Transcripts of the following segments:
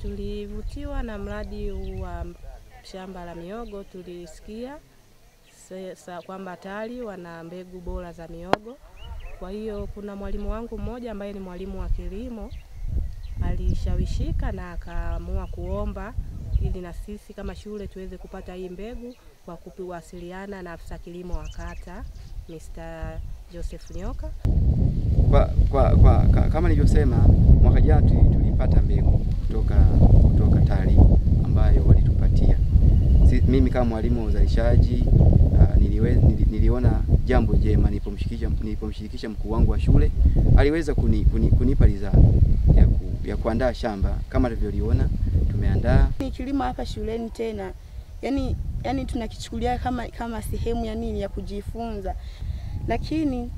Tulivutiwa na mradi wa shamba la miogo, tulisikia se- sa- kwamba TARI wana mbegu bora za miogo. Kwa hiyo kuna mwalimu wangu mmoja ambaye ni mwalimu wa kilimo alishawishika na akaamua kuomba ili na sisi kama shule tuweze kupata hii mbegu kwa kuwasiliana na afisa kilimo wa kata Mr. Joseph Nyoka. Kwa, kwa, kwa, ka- kama nilivyosema mwaka jana tuli- tulipata mbegu kutoka kutoka TARI ambayo walitupatia. Si, mimi kama mwalimu wa uzalishaji uh, niliwe, nili, niliona jambo jema nilipomshirikisha nilipomshirikisha mkuu wangu wa shule aliweza kuni, kuni, kunipa ridhaa ya, ku, ya kuandaa shamba kama tulivyoliona tumeandaa Ni kilimo hapa shuleni tena, yani yani tunakichukulia kama kama sehemu ya nini ya kujifunza, lakini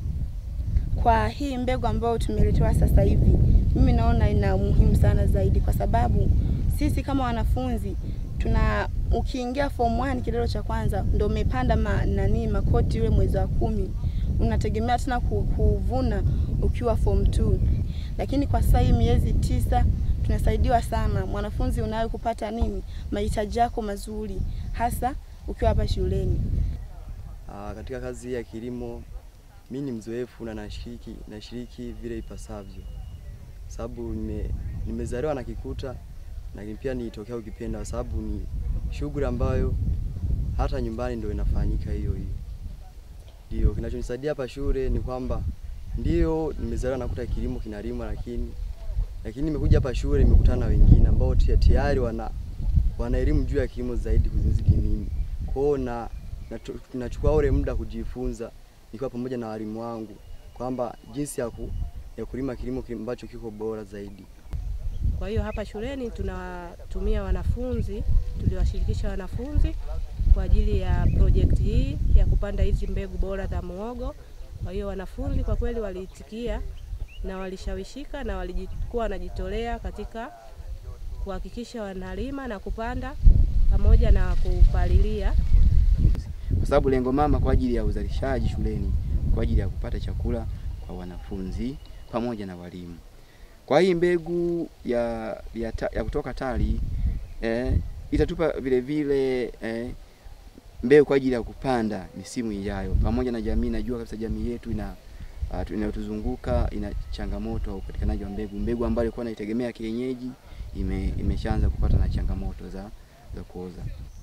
kwa hii mbegu ambayo tumeletewa sasa hivi, mimi naona ina umuhimu sana zaidi, kwa sababu sisi kama wanafunzi tuna ukiingia form 1 kidato cha kwanza ndo umepanda ma, nani makoti ule mwezi wa kumi, unategemea tena ku- kuvuna ukiwa form 2 lakini kwa sasa hii miezi tisa tunasaidiwa sana. Mwanafunzi unayo kupata nini mahitaji yako mazuri, hasa ukiwa hapa shuleni. Aa, katika kazi hii ya kilimo mi ni mzoefu na nashiriki nashiriki vile ipasavyo, sababu nime, nimezaliwa na kikuta, lakini pia nilitokea ukipenda, kwa sababu ni shughuli ambayo hata nyumbani ndio inafanyika hiyo hiyo. Ndio kinachonisaidia hapa shule ni kwamba ndio nimezaliwa nakuta kilimo kinalimwa, lakini lakini nimekuja hapa shule nimekutana na wengine ambao tia- tayari wana wana elimu juu ya kilimo zaidi kuzizidi mimi. Kwa hiyo na natu- nachukua ule muda kujifunza nikiwa pamoja na walimu wangu kwamba jinsi ya, ku, ya kulima kilimo kile ambacho kiko bora zaidi. Kwa hiyo hapa shuleni tunatumia wanafunzi, tuliwashirikisha wanafunzi kwa ajili ya projekti hii ya kupanda hizi mbegu bora za muhogo. Kwa hiyo wanafunzi kwa kweli waliitikia na walishawishika na walikuwa wanajitolea katika kuhakikisha wanalima na kupanda pamoja na kupalilia. kwa sababu lengo mama kwa ajili ya uzalishaji shuleni kwa ajili ya kupata chakula kwa wanafunzi pamoja na walimu. Kwa hii mbegu ya, ya, ta, ya kutoka TARI eh, itatupa vile vile eh, mbegu kwa ajili ya kupanda misimu ijayo pamoja na jamii. Najua kabisa jamii yetu ina uh, tu- inayotuzunguka ina changamoto ya upatikanaji wa mbegu. Mbegu ambayo ilikuwa inaitegemea kienyeji ime, imeshaanza kupata na changamoto za, za kuoza.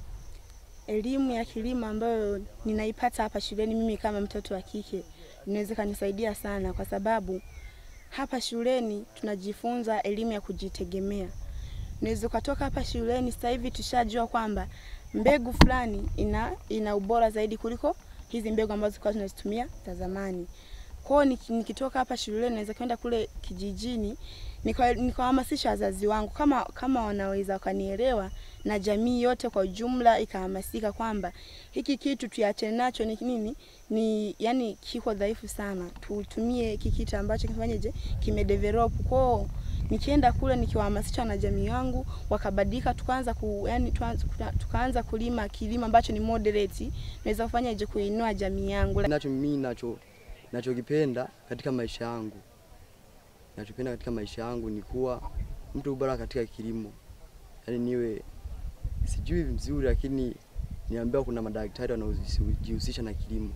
Elimu ya kilimo ambayo ninaipata hapa shuleni, mimi kama mtoto wa kike, inaweza kanisaidia sana, kwa sababu hapa shuleni tunajifunza elimu ya kujitegemea. Unaweza ukatoka hapa shuleni sasa hivi tushajua kwamba mbegu fulani ina, ina ubora zaidi kuliko hizi mbegu ambazo tulikuwa tunazitumia za zamani. Kwa hiyo niki- nikitoka hapa shuleni naweza kwenda kule kijijini nika- nikawahamasisha wazazi wangu kama kama wanaweza wakanielewa na jamii yote kwa ujumla ikahamasika kwamba hiki kitu tuachane nacho ni nini ni yani kiko dhaifu sana, tutumie hiki kitu ambacho kifanyeje kimedevelop kwao. Nikienda kule nikiwahamasisha na jamii yangu wakabadilika, tukaanza ku, yani tuanza, tukaanza kulima kilimo ambacho ni moderate, naweza kufanyaje kuinua jamii yangu. Nacho mimi nacho nachokipenda katika maisha yangu, nachopenda katika maisha yangu ni kuwa mtu bora katika kilimo, yaani niwe sijui vizuri, lakini niambiwa kuna madaktari wanaojihusisha na kilimo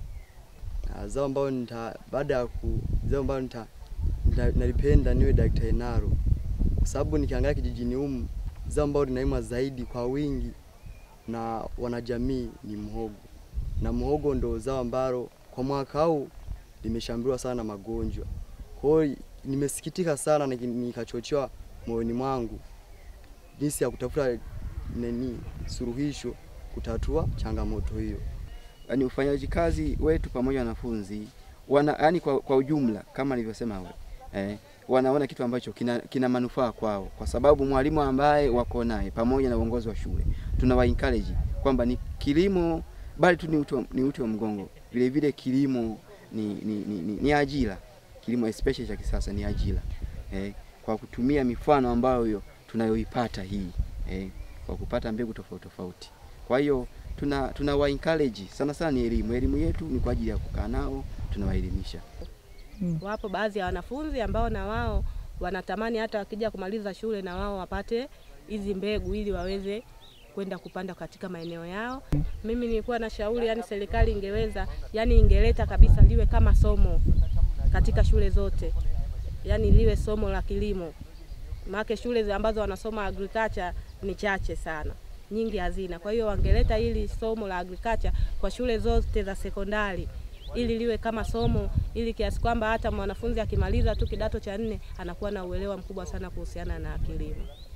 na zao ambayo nita baada ya ku zao ambayo nita, nita nalipenda niwe daktari nalo, kwa sababu nikiangalia kijijini humu zao ambayo linalimwa zaidi kwa wingi na wanajamii ni mhogo, na mhogo ndo zao ambalo kwa mwaka huu limeshambuliwa sana na magonjwa. Kwa hiyo nimesikitika sana na nikachochewa moyoni mwangu jinsi ya kutafuta nini suluhisho kutatua changamoto hiyo. yani ufanyaji kazi wetu pamoja na wanafunzi wana yani kwa, kwa ujumla kama nilivyosema awali eh, wanaona kitu ambacho kina, kina manufaa kwao, kwa sababu mwalimu ambaye wako naye pamoja na uongozi wa shule tunawa encourage kwamba ni kilimo bali tu ni uti wa, ni uti wa mgongo. Vile vile kilimo ni, ni, ni, ni, ni ajira. Kilimo especially cha kisasa ni ajira eh, kwa kutumia mifano ambayo tunayoipata hii eh, kwa kupata mbegu tofauti tofauti. Kwa hiyo tuna tunawa encourage sana sana, ni elimu. Elimu yetu ni kwa ajili ya kukaa nao, tunawaelimisha. Wapo baadhi ya wanafunzi ambao na wao wanatamani hata wakija kumaliza shule na wao wapate hizi mbegu ili waweze kwenda kupanda katika maeneo yao. Mimi nilikuwa na shauri yani serikali ingeweza yani ingeleta kabisa liwe kama somo katika shule zote, yani liwe somo la kilimo, maana shule ambazo wanasoma agriculture ni chache sana, nyingi hazina. Kwa hiyo wangeleta hili somo la agriculture kwa shule zote za sekondari ili liwe kama somo, ili kiasi kwamba hata mwanafunzi akimaliza tu kidato cha nne anakuwa na uelewa mkubwa sana kuhusiana na kilimo.